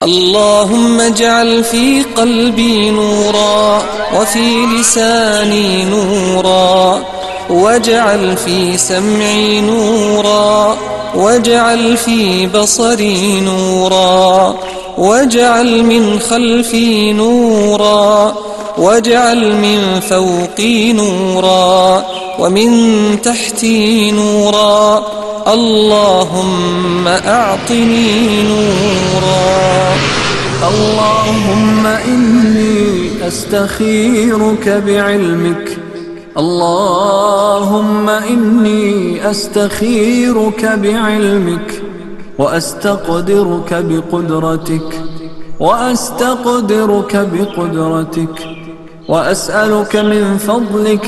اللهم اجعل في قلبي نورا وفي لساني نورا واجعل في سمعي نورا واجعل في بصري نورا واجعل من خلفي نورا واجعل من فوقي نورا ومن تحتي نورا اللهم أعطني نورا اللهم إني أستخيرك بعلمك اللهم إني أستخيرك بعلمك وأستقدرك بقدرتك وأستقدرك بقدرتك وأسألك من فضلك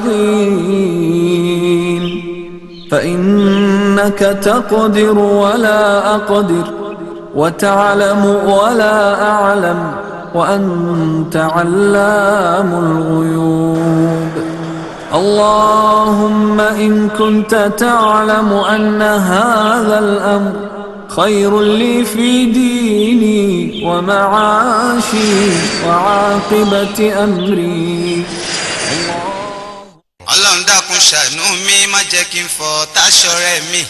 العظيم فإنك تقدر ولا أقدر وتعلم ولا أعلم وأنت علام الغيوب اللهم إن كنت تعلم أن هذا الأمر خير لي في ديني ومعاشي وعاقبة أمري ọlọ́run dákun ṣàánú mi má jẹ́ kí n fọ táṣọrẹ́ mi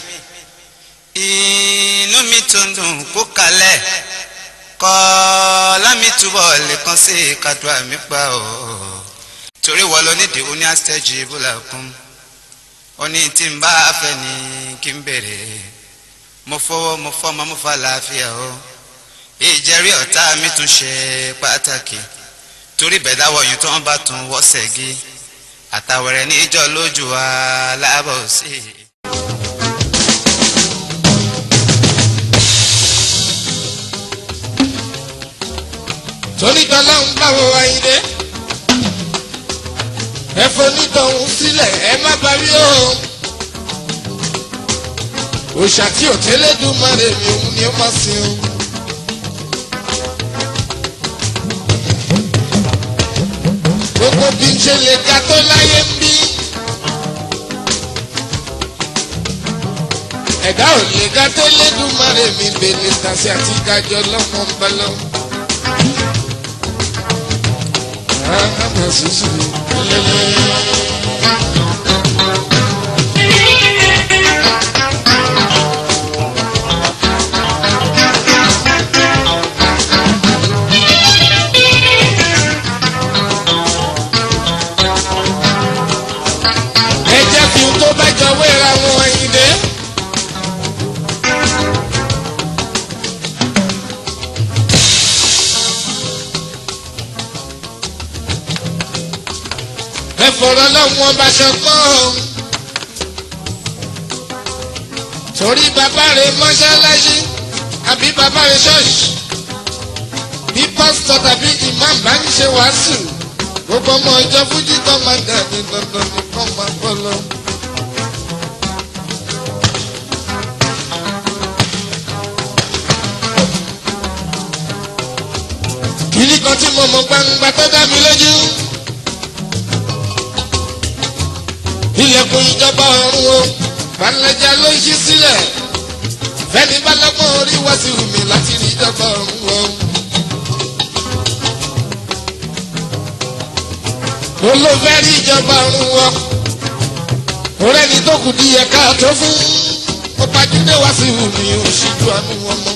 inú mi tó ń dùn kó kalẹ̀ kọ́ lámì túbọ̀ lè kàn sí kàdúrà mi pa ọ́ torí wọ́n lọ nídìí ó ní àstẹ́jì bùlà kún ó ní tí n bá fẹ́ ni kí n bèrè mo fọwọ́ mo fọ́mọ mo fa làáfíà o ìjẹ́rí ọ̀tá mi tún ṣe pàtàkì torí bẹ̀dáwọ̀ yìí tó ń bá tún wọ́sẹ̀ gí àtàwẹ̀rẹ̀ níjọ́ lójú wa lábọ̀ sí i. tonítọ́lá ń bá wo ayíǹde ẹ fonítọ̀hún sílẹ̀ ẹ má parí o òòṣà tí ò tẹ́lẹ̀ dùn má lè mi òun ni ó má sin o. gbogbo bí n ṣe lè ga tó láyé ń bí. ẹ̀dá ò lè ga tó lédùn má lè mi bèlè tàṣí àti gájọ lọ́mọ ń bá lọ. Àmọ̀ sísè lélẹ̀. ẹ jẹ́ kí n tó bá jọ wéra wọn ẹyin dé. ẹ fọ̀rọ̀ lọ́wọ́ bá ṣọgbọ́n. torí bàbá rẹ̀ mọ́ṣáláṣí àbí bàbá rẹ̀ ṣọ́ọ̀ṣì bí pásítọ̀ tàbí ìmáàmù bá ń ṣe wàásù gbogbo ọmọ ìjọ fújì kan máa dàbí dandan nìkan máa bọ́ lọ. kìíní kan tí mo mọ̀ gbangba tó dá mi lójú. ilẹ̀kùn ìjọba ọ̀run o balẹ̀jà ló ń ṣí sílẹ̀ fẹ́ni bá lọ́gbọ́n orí wá sí wùmí láti rí ìjọba ọ̀run o. olófẹ́ rí ìjọba ọ̀run wọ ọ̀rẹ́ni tó kù di ẹ̀ka tó fún ó pàjùdé wá sí wùmí òṣìṣú àánú wọn mọ́.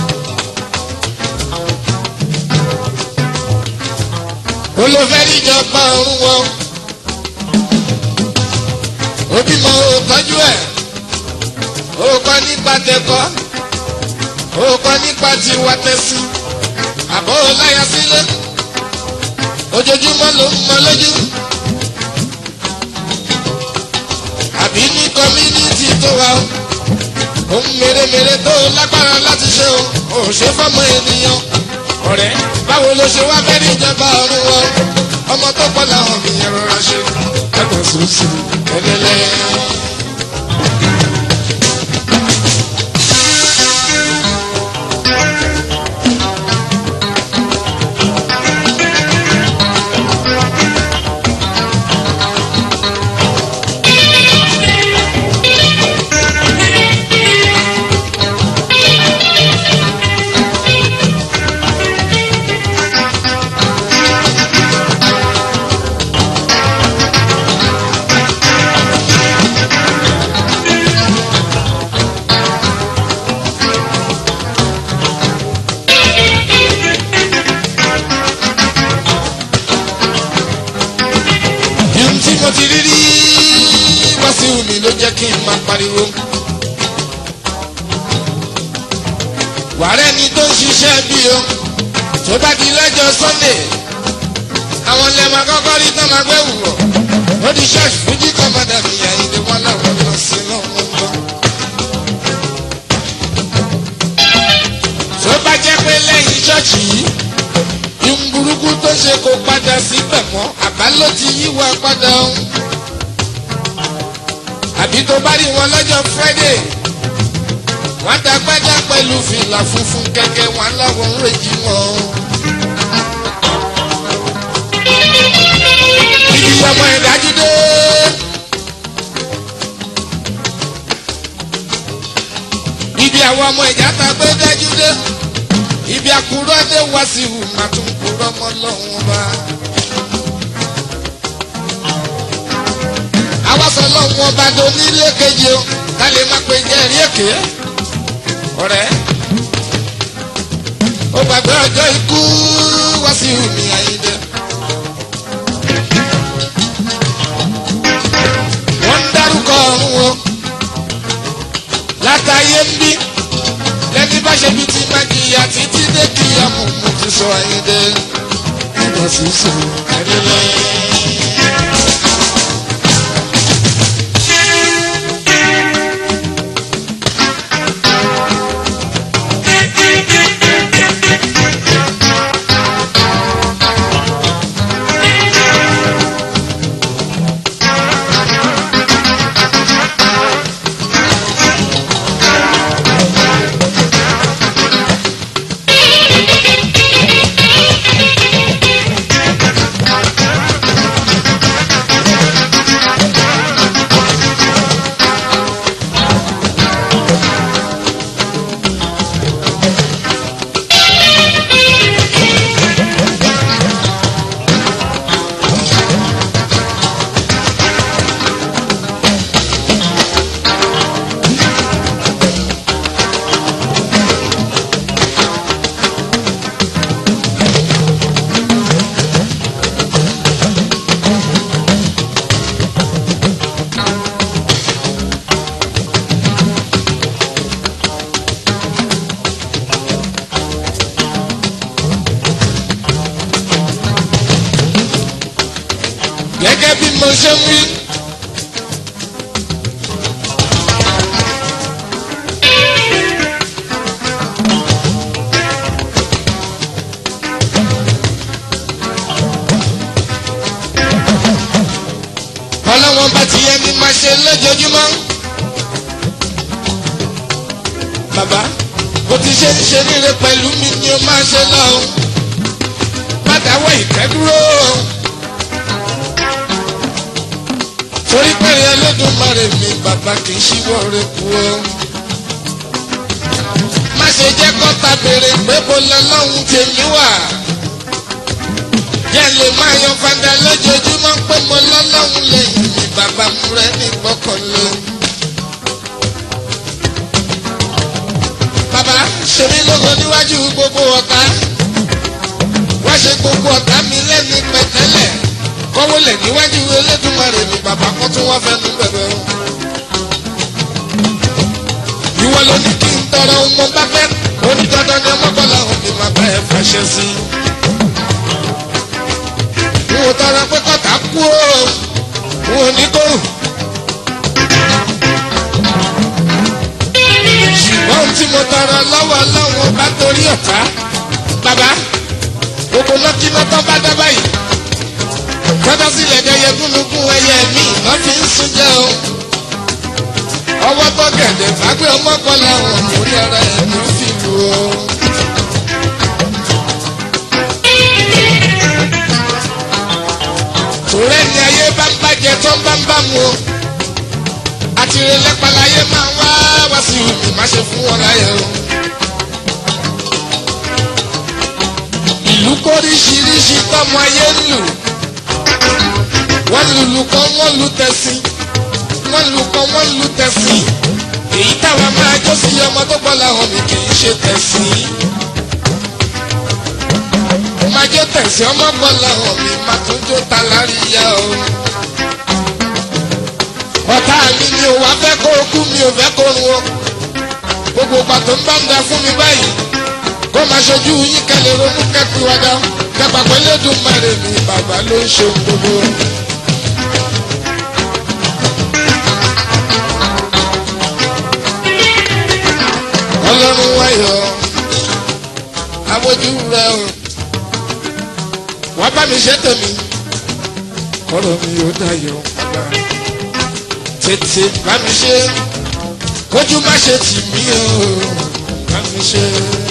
olófẹ́ rí ìjọba ọ̀run wọ òbí mọ òtọ́jú ẹ̀ òkọ́ nípa tẹ̀kọ́ òkọ́ nípa tiwa tẹ̀sí àbọ̀ láyà sílẹ̀ ojoojúmọ́ ló ń mọ lójú. àbí ní kọ́mínítì tó wà ó ohun mèremère tó lágbára láti ṣe o ò ṣe fọ́mọ ènìyàn. ọ̀rẹ́ báwo ló ṣe wá fẹ́ ní ìjọba ọ̀run wọn ọmọ tó pọ̀ làwọn mi yẹn rọra ṣe. ẹ̀kọ́ sùsù ẹlẹ́lẹ́. jẹ́ kí n máa pariwo. wàrẹ́ ni tó ń ṣiṣẹ́ bí o tó bá di lọ́jọ́ sunday àwọn ilẹ̀ máa kọ́kọ́ rí tán máa gbé wùwọ̀ ó di ṣọ́ọ̀ṣì fújì kọ́mọdé mi àyíndé wọn láwọn lọ sí lọ́wọ́ gbọ́. tó bá jẹ́ pé lẹ́yìn ṣọ́ọ̀ṣì yìí ìhun burúkú tó ṣe kó padà síbẹ̀ mọ́ àbá ló ti yíwọ́ padà o. àbí tó bá rí wọn lọ́jọ́ friday wọ́n dàgbàjà pẹ̀lú fìlà funfun kẹ̀kẹ́ wọn láwọn ń rèjì wọn. ibi ọmọ ìdájú dé. ibi àwọn ọmọ ìjà ta gbé dájú dé. ibi àkúrọ́ dé wá sí ìhù má tún kúrọ́ mọ́ lọ́wọ́n bá. àwa sọ lọ́wọ́n bá do nílé kejì o ká lè má pe jẹ́rìí èké ọ̀rẹ́ ó gbàgbé ọjọ́ ikú wá sí omi àyíndé. wọ́n ń dárúkọ ọ̀run o látàyé ń bí lẹ́ni bá ṣe bí ti máa jìyà títí dé kí ọmọ mo ti sọ àyíndé. nígbà tí ó sọ ẹni lọ. gẹ́gẹ́ bí mo ṣe ń wí. ọlọ́wọ́n bá ti yẹ ní máa ṣe lójoojúmọ́. bàbá bó ti ṣe ń ṣe níre pẹ̀lú mi ni ó máa ṣe lọ́hùn. má dáwọ́ ìfẹ́ dúró. torí pé Ẹlẹ́dùmarè mi bàbá kì í ṣíwọ́ rẹ̀ kú o. má ṣe jẹ́ kọ́ta béèrè pé mo lọ lọ́hùn tèmi wà. jẹ́ lè máa yan fada lójoojúmọ́ pé mo lọ lọ́hùn lẹ́yìn mi bàbá mú rẹ̀ ní gbọ́kànlé. bàbá ṣe mí lógo níwájú gbogbo ọ̀tá. wá ṣe gbogbo ọ̀tá mi lẹ́ni pẹ̀tẹ́lẹ̀ kọ́wọ́ lẹ̀ níwájú Elédùmarè mi bàbá kan tún wá fẹ́ nu bẹ̀rẹ̀ o. ìwọ ló ní kí n tọrọ ohun mo bá fẹ́ onídọ́dọ́ ni ọmọkànlá òun mi máa bá ẹ fàṣẹ sí i. n ò tọrọ pé kọ́tà kú o n ò ní kó. ṣùgbọ́n ohun tí mo tọrọ lọ́wọ́ lọ́wọ́ bá torí ọ̀tá bàbá gbogbo lọ́kínà tán bá dá báyìí tọ́jọ́ sílẹ̀ dẹyẹ gúnlùkún ẹyẹ mi lọ́ fi ń sún jẹ́ o. ọwọ́ tó gẹ̀dẹ̀ fàgbé ọmọkànlá wọn mórí ara ẹ̀ ló fi lù o. tòrẹ́ ni ayé bá ń bàjẹ́ tó ń bá ń bá mu o. àtìrẹ lẹ́pàláyé máa ń wá wá sí ìlú má ṣe fún wọn láyé o. ìlú kóríṣiríṣi tọmọ ayé ń lù wọ́n lùlù kan wọ́n lu tẹ̀sí wọ́n lù kan wọ́n lu tẹ̀sí èyí táwa máa jó sí ọmọ tó gbọ́ làwọn mi kì í ṣe tẹ̀sí. máa jó tẹ̀sí ọmọ gbọ́ làwọn mi máa tún jó ta láríyá o. ọ̀tá mi mi ò wá fẹ́ kó o kú mi ò fẹ́ kó o run o gbogbo pàtó ń bá ń da fún mi báyìí kó máa ṣojú yín kẹlẹ̀ ronú kẹ́pì wájà kẹpà pẹ̀lú Èdùmàrè mi bàbá ló ń ṣe gbogbo. ọlọ́run wáyọ̀ abojú rẹ o wá bá mi ṣe tèmi kọ́rọ̀ mi ò dayọ̀ bàbá tètè bá mi ṣe kójú má ṣe tì mí o bá mi ṣe.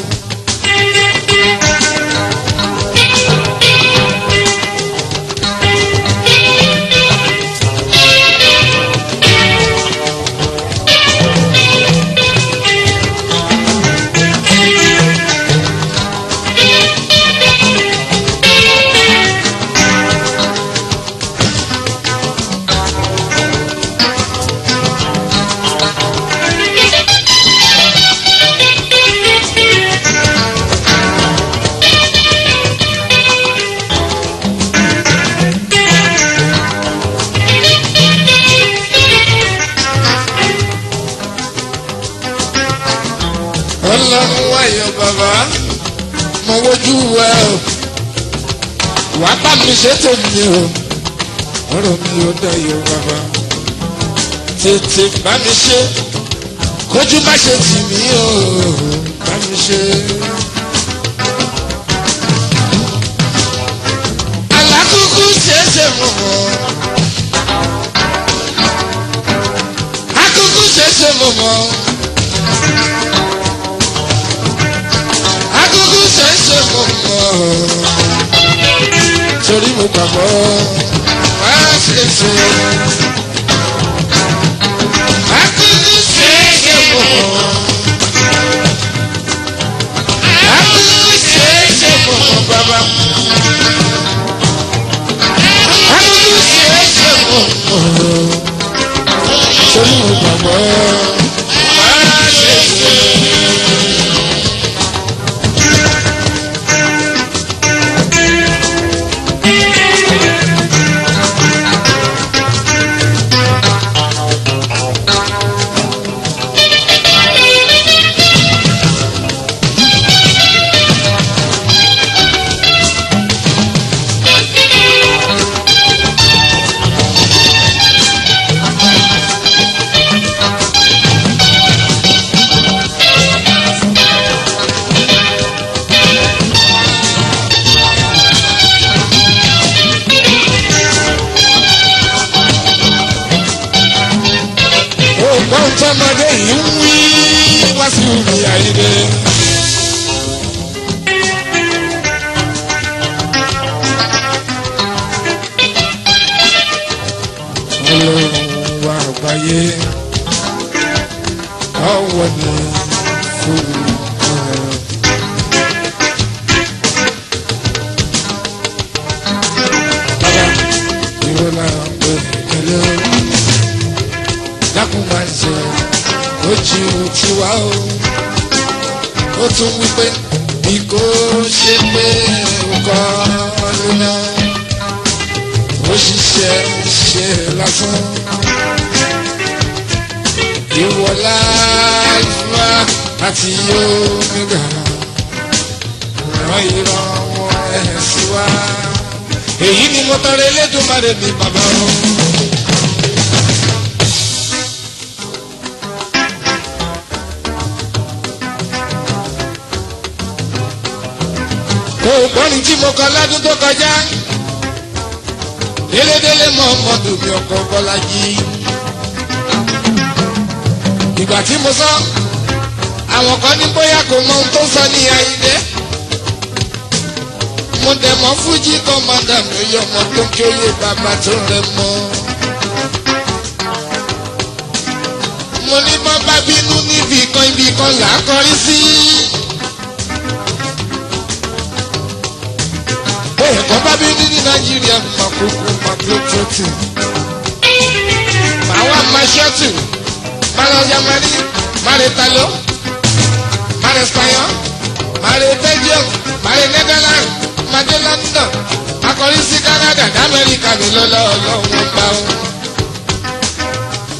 ọlọ́run wáyọ̀ bàbá mo wojú ẹ o wàá bá mi ṣe tèmi o ọ̀rọ̀ mi ò dayọ̀ bàbá tètè bá mi ṣe kójú má ṣe tì mí o bá mi ṣe. alákùkù ṣeéṣe mọ̀ mọ́ akùkù ṣeéṣe mọ̀ mọ́. Akuku ṣẹṣẹ mọ mọ torí mo gbàgbọ́ wá ṣẹṣẹ. Akuku ṣẹṣẹ mọ mọ. Akuku ṣẹṣẹ mọ mọ bàbá. Akuku ṣẹṣẹ mọ mọ torí mo gbàgbọ́ wá ṣẹṣẹ. ògbọ́n tọmọdé yìí ń wí wá sí omi àyíké. ọlọ́run wa àgbáyé ọwọ́ ni fún ọ̀rọ̀. bàbá ìrọ̀lá pé ìkẹlẹ́ dákun máa ń ṣe ojú tiwa o ó tún wí pé bí kò ṣe pé ọkọ lóná ó ṣiṣẹ́ ṣe lásán ìwọlá ìfúnra àti omega ràn ìrànwọ́ ẹ̀ sí wa èyí ni mo tọrọ Elédùmarè ní bàbá wọn. kò gbọ́ni tí mo kọ lọ́dún tó kọjá délédélé mọ ọmọdún mi ọkọ Bọ́lájí ìgbà tí mo sọ àwọn kan ní bóyá kò mọ ohun tó sọ ní Àyìndé mo dẹ̀ mọ́ fújì kọ́mọ́dà mi ò yọ ọmọ tó kí ó yé bàbá tó rẹ mọ́. mo ní bọ́ bá bínú níbi kan ibi kan là á kọrí sí. bóyá kan bá bínú ní nàìjíríà máa kúkú máa tó tọ́tù. màá wá máa ṣọ́tù máa lọ yamani máa lè talo máa lè spayan máa lè belgium máa lè netherlands máa dé london máa kọrí sí canada d'amẹ́ríkà mi lọ́lọ́ ọlọ́run bá wọn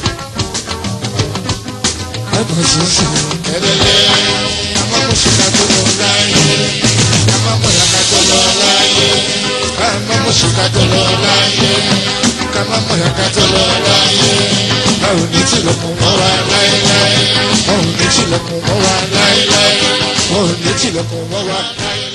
òṣìṣẹ́ kẹ́lẹ́lẹ́ àmọ́ mo ṣe ká tó lọ láyé àmọ́ mo yà ká tó lọ láyé àmọ́ mo ṣe ká tó lọ láyé àmọ́ mo yà ká tó lọ láyé báwo ní tìlẹ̀kùn mọ́ wa láéláé báwo ní tìlẹ̀kùn mọ́ wa láéláé báwo ní tìlẹ̀kùn mọ́ wa láéláé.